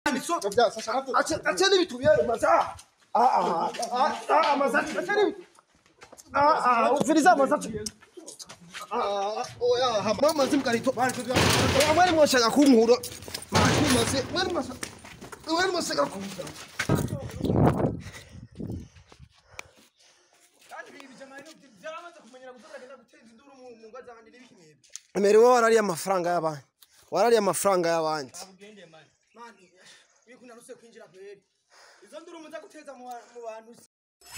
acha n'ibitu byayo maza ah ah ah ah maza acha n'ibitu ah ah ufiriza maza ah oya hama mazi mkarito oya mwari mwashaka kunkura mwari mwase mwari mwase mwari mwase kunkura Mbere wowe warariye amafaranga y'abandi warariye amafaranga y'abandi mani wikunda nuse kwinjira kweri izo nduru muza guteza mu ba- mu bantu se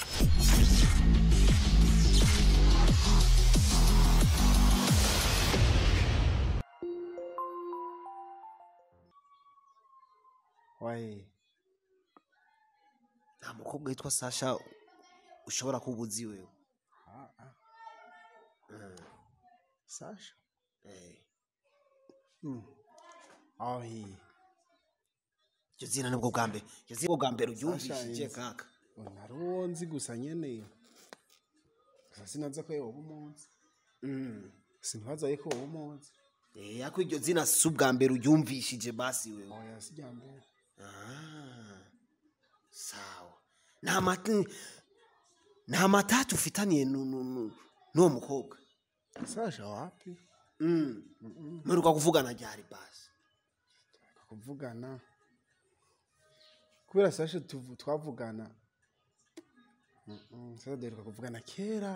wae nta mukobwa witwa sasha ushobora kuba uzi wewe Sasha Eh, aho hiye iryo zina nibwo bwa mbere iryo zina nibwo bwa mbere uryumvishije Sasha kaka nari uwo nzi gusa nyene gusa sinaza ko yoba umunsi sinbaza yuko woba umunsi Eh, ariko iryo zina si ubwa mbere uryumvishije basi wewe oya sijya mbere Ah, sawa nta mati nta matatu ufitaniye nu- nu- nu- n'uwo mukobwa Sasha wapi Mm. mperuka kuvugana ryari basi kuvugana kubera Sasha tuvu- twavugana Mm-mm, Sasha duheruka kuvugana kera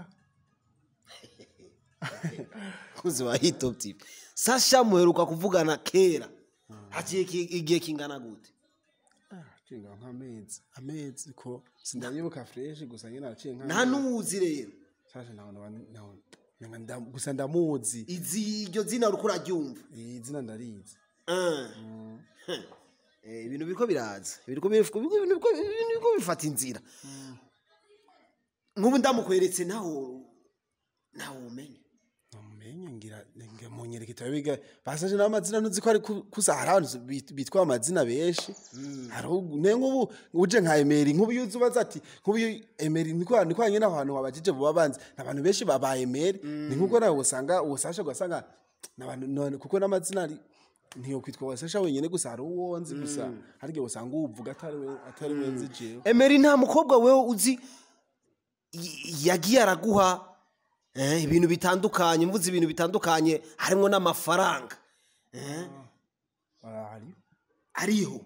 kuzi wa hitop tv sasha muheruka kuvugana kera haciye iki- igihe kingana gute cenga nk'amezi amezi ko sindayibuka fresh gusa nyine araciye nta nk'amezi n'uwuzi rero Sasha nawe nawe nawe nenga nda- gusa ndamuzi izi iryo zina uriko uraryumva iyi zina ndarizi Ah. Eh, ibintu biriko biraza biriko biriko- biriko- biriko- ibintu biriko bifata inzira nk'ubu ndamukweretse naho nawe umenye namenye ngira ngira munyereka itabe biga basaje n'amazina ntuzi ko ari ku- kuza hari abantu bit- bitwa amazina benshi hari ubu- ne nk'ubu uje nka emeri nk'ubu iyo uzi ubaza ati nk'ubu iyo emeri niko niko nyine abantu wabajije buba banzi ni abantu benshi baba emeri ni nk'uko nawe usanga ubusasha ugasanga ni abantu none kuko n'amazina ari ntiyo kwitwa wasasha wenyine gusa hari uwo nzi gusa hari igihe usanga uwuvuga atari we atari we nzi jewe emeri nta mukobwa wewe uzi y- yagiye araguha eh, ibintu bitandukanye mvuze ibintu bitandukanye harimo n'amafaranga eh, arahari ariho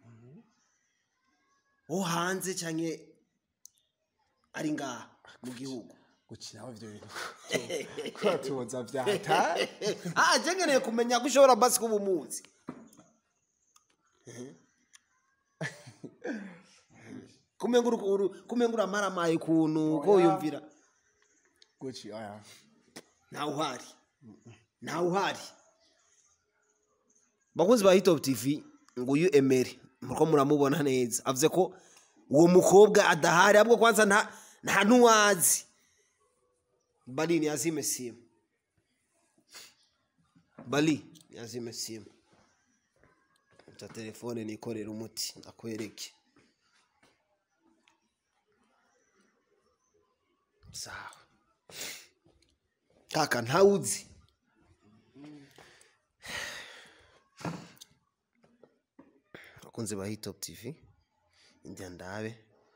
wo hanze cyangwa ari ngaha mu gihugu gukinaho ibyo bintu kwatuboza vyata ah je nkeneye kumenya ko ushobora basi kuba umuzi kumenga uru- uru- kumenga uramaramaye ukuntu ko Oya. wiyumvira guci aya ntawe uhari ntawe uhari bakunzi ba hitop tv nguyu emeri muriko muramubona neza avuze ko uwo mukobwa adahari ahubwo kwanza nta nta n'uwazi bali yazime simu bali yazime simu ta telefone nikorera umuti ndakwereke sawa kaka ntawuzi abakunzi ba hitop tv india ndabe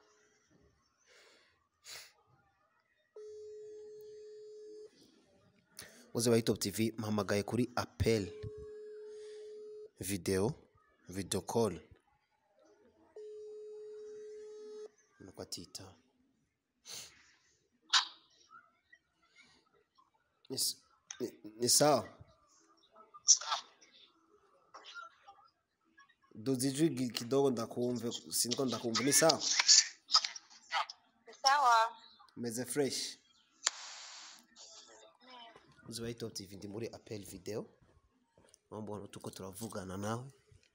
abakunzi ba hitop tv mpamagaye kuri apel video video call nuko atita ni s- ni- ni sawa duzi ijwi gi- kidogo ndakumve siniko ndakumva ni sawa sawa meze fresh uzi wa top tv ndi muri apel video mambona tuko turavugana nawe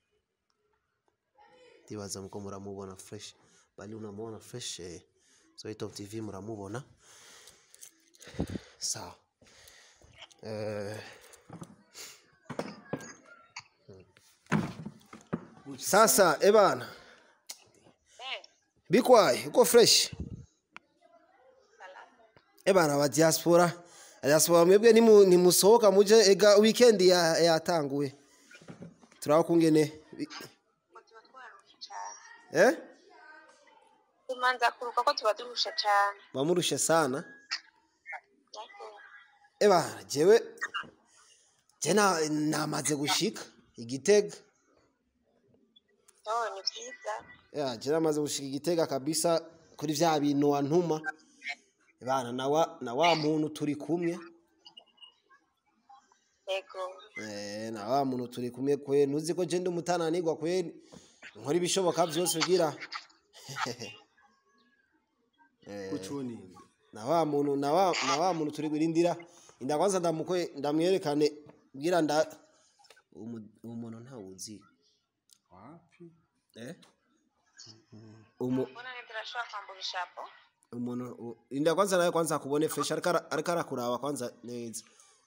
ndibaza muko muramubona fresh bali unamubona fresh eh, so top tv muramubona sawa eh, sasa ebana eh bikwaye uko fresh salama ebana aba diaspora diaspora mwebwe nimu- nimusohoka muje ega weekend ya- yatanguye turaba kungene bi- ngo tuba twaje turarusha cyane eh tumanza kuruka ko tuba turusha cyane bamurushe sana Yego. eba jewe je na- namaze gushika igitega oh ni byiza ya je namaze gushika igitega kabisa kuri vya bintu wantuma bana na wa na wa muntu turi kumwe yego eh na wa muntu turi kumwe kwe ntuzi ko je ndi umutananirwa kwe nkora ibishoboka byose ugira eh kucuninga na wa muntu na wa na wa muntu turi gwirindira inda kwanza ndamukwe ndamwerekane bwira nda umu- umuntu ntawuzi wapi eh umu mbona neza urashobora kwambura ishapo umuntu u- inda kwanza nawe kwanza akubone fresh ariko ara- ariko arakuraba kwanza neza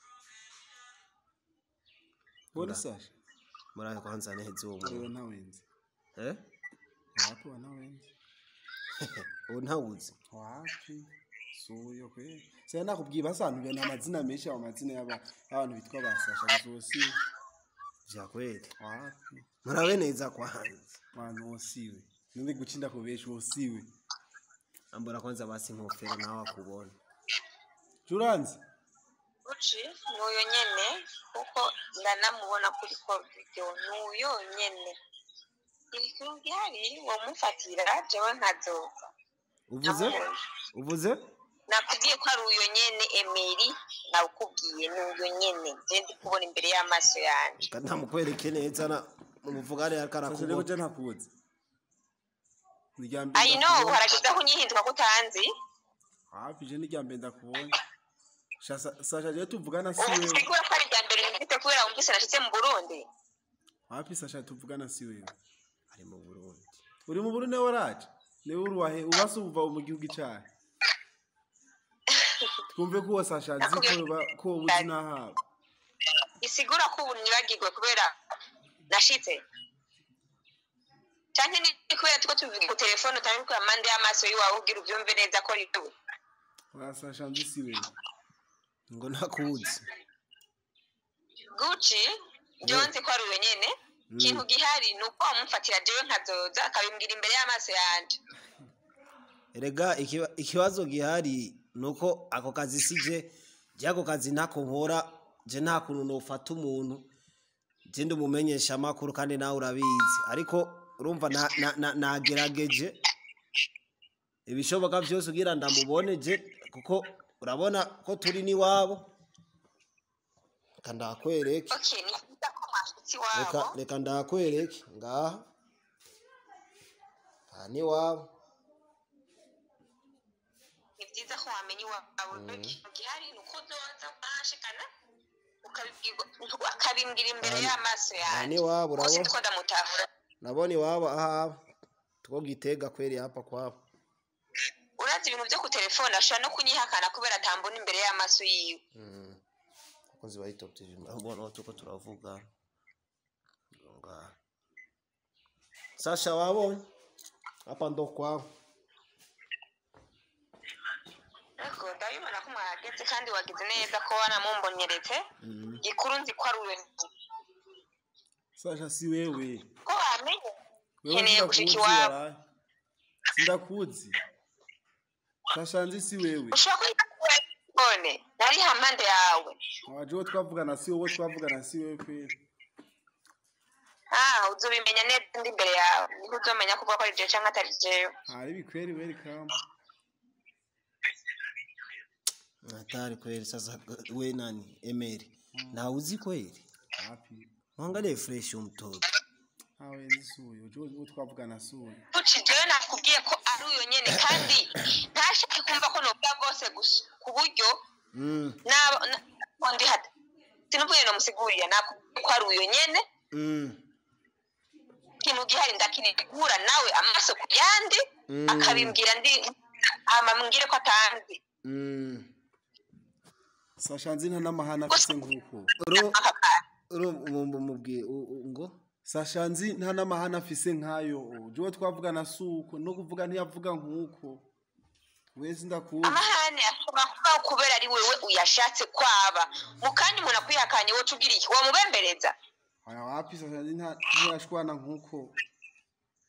bone sasha murabe kwanza neza uwo muntu wewe ntawenzi eh wapi wa ntawenzi uwo ntawuzi wapi suyo kwe sasa nakubwiye basantuye na amazina menshi aba mazina y'aba y'abantu bitwa ba sasha bizosi vya kweli wapi murabe neza kwanza bantu wosiwe ninde gucinda ku benshi wosiwe ambura kwanza basi nkofero nawe akubona juranzi uci ni uyo nyene kuko ndanamubona kuri call video ni uyo nyene ikintu gihari womufatira jewe nkazoza uvuze uvuze nakubwiye ko ari uyo nyene emeri nawukubwiye ni uyo nyene je ndi kubona imbere y'amaso yanje Reka ndamukwereke neza na mumuvugane ariko sasa rero arakubona je ntakuzi Nirya ayi no ndakubonye. harageze aho unyihinduka ko utanzi hafi je nirya mbere ndakubonye Sasa- sasha je tuvugana si ubu wewe usigura ko ari irya mbere numvise kubera wumvise nashitse mu burundi hafi sasha tuvugana si wewe ari mu Burundi uri mu Burundi waraje niwe uruwahe ubase uva mu gihugu cyawe twumve ko uwo sasha azi ko uba- ko wowe uzi n'ahaba isigura ko ubu nibagirwe kubera nashitse canke ni kubera tuko tuvuga ku telefone utange ku amande y'amaso y'iwawe ugira uvyumve neza ko ari wewe wa sasha nzi si wewe ngo ntakuzi guci jewe nzi ko ari uyo nyene ikintu gihari ni uko wamufatira jewe nkazoza akabimbwira imbere y'amaso yanje erega ikiba- ikibazo gihari nuko ako kazi sije je ako kazi ntako nkora je nta kuntu nofata umuntu je ndi umumenyesha amakuru kandi nawe urabizi ariko urumva na- na- na- nagerageje ibishoboka byose ugira ndamubone je kuko urabona ko turi n'iwabo reka ndakwereke okay ni byiza ko mwashitse reka iwabo reka ndakwereke ngaha aha n'iwabo ni byiza ko wamenya iwawe ikintu gihari ni uko uzoza ukahashikana ukabibwirwa- akabimbwira imbere Aha ni- y'amaso aha yanjye n'iwabo bose urabona ndiko ndamutahura nabona iwabo ahaba two gitega kweri hapa kwabo urazi ibintu byo ku telefone ashobora no kunyihakana kubera atambona imbere y'amaso yiwe Mm. abakozi ba hitop tv murabona aho tuko turavuga ngaha sasha wabonye hapa ndo kwabo ariko ndabibona ko mwahageze kandi wagize neza ko wanamumbonyeretse Mm. gikuru nzi ko ari uwe sasha si wewe ko wamenye wewe nkeneye sindakuzi gushika iwabo waraye sindakuzi sasha nzi si wewe ushobora kuba telefone nari hampande yawe waje uwo twavugana si wowe twavugana si wewe kweli ah uzobimenya neza ndi imbere yawe niho uzomenya kuvuga ko ari jewe cyangwa atari jewe hari bikweri welcome hatari kweli sasa we nani emeri nawe uzi kweli hapi mwangalie fresh umtoto hawe nzi si uyo uje uwo twavugana si uyo uci jewe nakubwiye ko ari uyo nyene kandi ntashake kumva ko novuga rwose gusa ku buryo Mm, naba na- ndi hata sinuvuye nomusigurira nakubwiye ko ari uyo nyene mm, ikintu gihari ndakinigura nawe amaso ku yandi Mm. akabimbwira ndi hama mbwire ko atanzi mm. sasha nzi nta n'amahane afise nk'uko uro aka kantu uro mu- mubwiye u- u- ngo sasha nzi nta n'amahane afise nk'ayo uje uwo twavugana si uko no kuvuga ntiyavuga nk'uko wese ndakuzi amahane ashobora kubaho kubera ari wewe uyashatse kwaba mu kandi umuntu akwihakanye woca ugira iki wamubembereza aya wapi sasha nzi nta- ntiyashwana nk'uko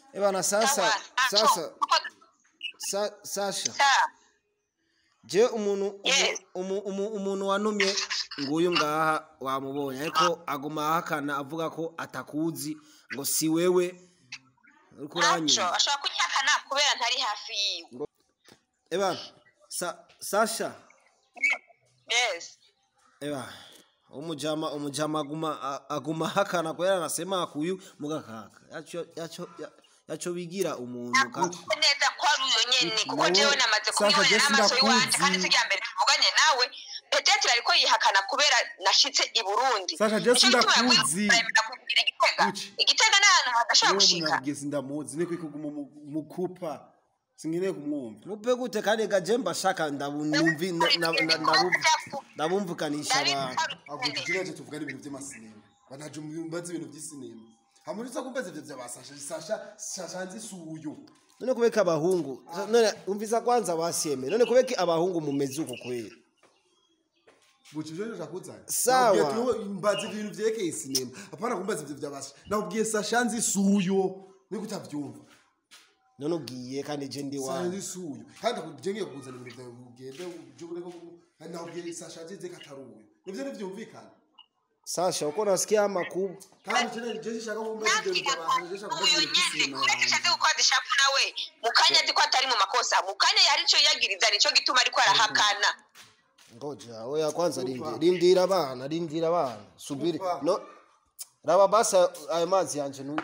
Eh bana sasa Sawa, sasa acho. sa, Sasha Sa. je umuntu umu- Yes. umu- umu- umuntu wanumye nguyu ngaha wamubonye ariko aguma ahakana avuga ko atakuzi ngo si wewe uriko Acho, uranyumva ashobora kunyakana kubera ntari hafi yiwe. eba sa, Sasha Yes. eba umujama umujama aguma a- aguma ahakana kubera anasema kuyu mugakaka yacho yacho ya- yacho bigira umuntu kandi Nakuze neza ko ari uyo nyene kuko Nawe, jewe namaze Sasha, kubibona Jesse n'amaso y'iwanje ndakuzi. kandi sirya mbere tuvuganye nawe petetre ariko yihakana kubera nashitse i Burundi. Sasha, Jesse, Nico gituma yavuye ndakuzi. kuremera kugira igitega. Uci. Igitega ni ahantu hadashobora Wewe gushika. munabwiye sindamuzi niko ikuguma mu- mukupa singeneye kumwumva mupe gute kandi gajemba shaka ndabunumvi na- na- na- ndabu- ndabumvukanisha abantu ahubwo tugireje tuvugane ibintu by'amasinema banaje mbaze ibintu by'isinema hamuritse kumbaza ivyo byabasasha sasha sasha nzi suyo none kubeka abahungu none umvisa kwanza basieme none kubeka abahungu mumeze uko kweli buci ivyo nja kuzana Sawa. Nabwiye ati, mbaze ibintu vyerekeye isinema apana kumbaza ivyo byabasha nabwiye sasha nzi suyo niko utavyumva none ubwiye kandi je ndi sasha wawe nzi suyo kandi akuje ngiye kuzana ibintu vyawe ugende uje ureko nabwiye sasha nzi katari uyo nivyo ntivyumvikana sasha uko nasikia amakuru kandi cene je shaka kumbaza ivyo bintu byabasha je shaka kumbaza uyu ibintu nyene by'isinema kubera yanjye. ishatse gukora ishapu nawe mu kanya azi ko atari mu makosa mu kanya yari ico yagiriza nico gituma ariko arahakana ngoja oya kwanza rindira rindira abana rindira abana subiri Upa. no raba basa ayo mazi yanje nu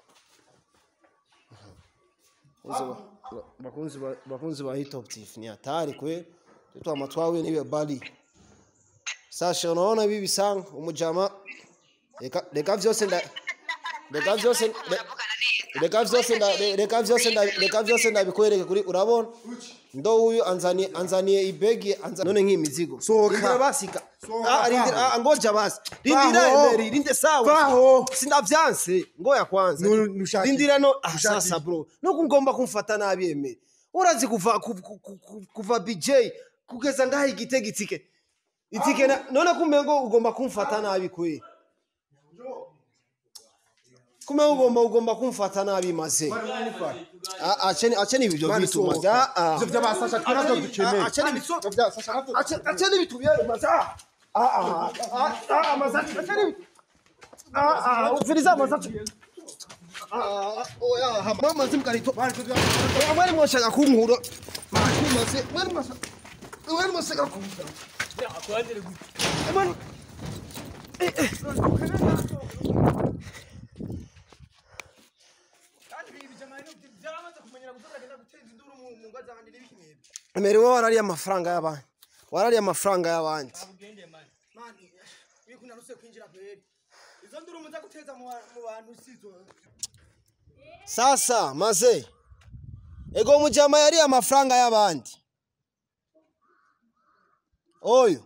bakunzi ba- bakunzi ba hitop tif ni hatari kwe tutu amatwawe nibe bali sasha unaona hivi bisanga umujama reka reka vyose nda reka vyose re- reka vyose nda re- reka vyose nda reka vyose ndabikwereke kuri urabona ndo huyu anzanie anzanie ibegi anza none nk'imizigo Sohoka. rindira basika Sohoka, ah rindira vaho. ah ngoja basi rindira Vaho. emeri rinde sawa Vaho. sindavyanse ngoya kwanza Nu- nushaki. rindira no ah, Nushaki. sasa bro no kungomba kumfata nabi emeri urazi kuva ku- ku- ku- ku- kuva BJ kugeza ngaha igitega itike itike na- none kumbe ngo ugomba kumfata nabi kwe kumbe ugomba ugomba kumfata nabi maze Ah, acheni acheni ibyo Mani bitu maze sohoka. ah, ah. ivyo byabasasha twarazo dukeneye Ah, acheni bitu ivyo byabasasha natwe Acha- acheni vitu vyenu maza. Ah, ah, ah, ah, maza. Acheni vitu. Ah, ah, ufiriza maza. Ah, ah, oya, hama mazi mkarito. Oya, mwari mwashaka kunkura. Mari maze, mwari mwashaka. Mwari mwashaka kunkura. Mwari- kandi ibi jamani byaramaze kumenyera gutora agenda guteza induru mu mu ngo z'abandi n'ibikimebe Emeri wowe warariye amafaranga y'abandi. Warariye amafaranga y'abandi. ugende mani mani wiku naruse kwinjira kweri izo nduru muza guteza mu ba- mu bantu sizo Sasa maze. Ego mujama yariye amafaranga y'abandi. Oyo.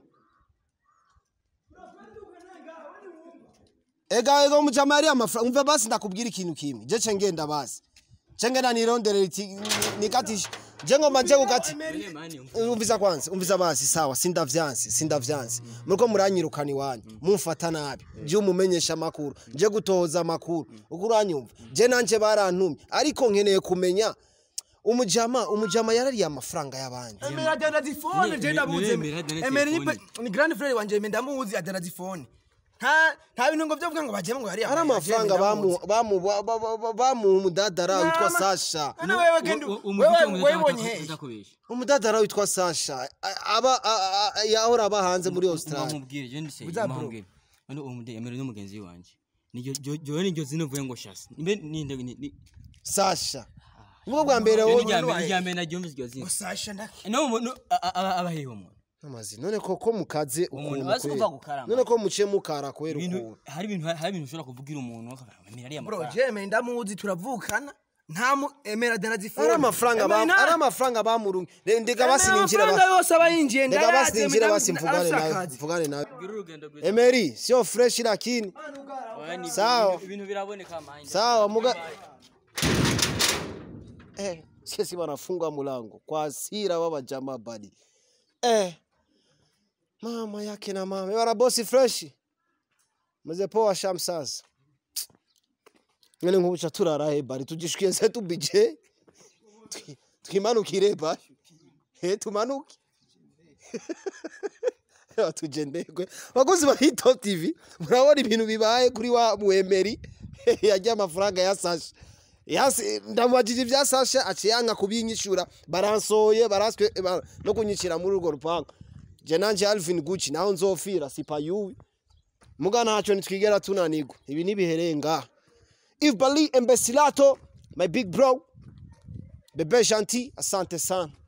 Ega ego mujama yariye amafaranga. Umva basi ndakubwira ikintu kimwe. Je cengenda basi. Cengenda nirondere iti nikatisha. Je ngoma je gukati. Umvisa kwanza, umvisa basi sawa, sindavyanse, sindavyanse. Muriko muranyirukana iwanyu, mumfata nabi. Je umumenyesha makuru, je gutoza amakuru. Uko uranyumva? Je nanje barantumye, ariko nkeneye kumenya umujama, umujama yarariye amafaranga y'abandi. emera adana zifone je ndamuzi Emera adana emera ni telefone. pe- ni grand frère wanje emera ndamuzi adana zifone nta nta bintu ngo byo vuga ngo bajemo ngo yari Ari amafaranga bamu bamu ba- ba- ba- ba- bamuha umudadara witwa Nama- Sasha. none wewe genda wewe webonye he udakubesha Umudadara witwa Sasha. A- Aba a- a- yahora aba hanze muri Australia. umubwire je ndise Buza bro. umubwire none uwo mude yamere n'umugenzi wanje niryo jowe niryo zino vuye ngo shasi imbe ninde ni ni- Sasha. Ubwo bwa mbere Iyo wowe ni ryambere wahe. ryambere naryumvise iryo zina Sasha nda no umuntu abahehe umuntu amazi none koko mukaze Umuntu ukuntu bazi kweri. kuva gukarama. none ko muciye mukara kwera ibintu ukuntu hari ibintu hari ibintu ushobora kuvugira umuntu akamenya ari bro amafaranga je emera ndamuzi turavukana nta mu emera adana zifone ari amafaranga Emera ba- ina- ari amafaranga bamurungi ndeka Emera basi ninjira amafaranga yose aba yinjiye ndeka ndayazi, basi ninjira emera basi mvugane nawe arasakaza. mvugane nawe gira urugendo rwiza Emery sio fresh lakini Oya, ni- Sawa. ibintu- ibintu biraboneka mahindi sawa muga eh sisi wanafungwa mlango kwa hasira baba jamaa bali eh mama yake na mama wala bosi fresh mzee poa sham sasa mwene nk'ubuca turara he bari tugishwiye se tubije Twi- twimanukire bari he tumanuke tugendegwe bakozi ba hitop tv murabona ibintu bibaye kuri wa mwemeri yajya amafaranga ya sasha Yasi- ndamubajije ibya sasha aciye yanka kubinyishura baransoye baraswe ba- no kunyicira muri urwo rupangu je nanje alvin gucci naho nzofira sipayuwi muga ntacyo nitwigera tunanirwa ibi ntibihereye ngaha if bali embesilato my big bro bebe gentil asante sana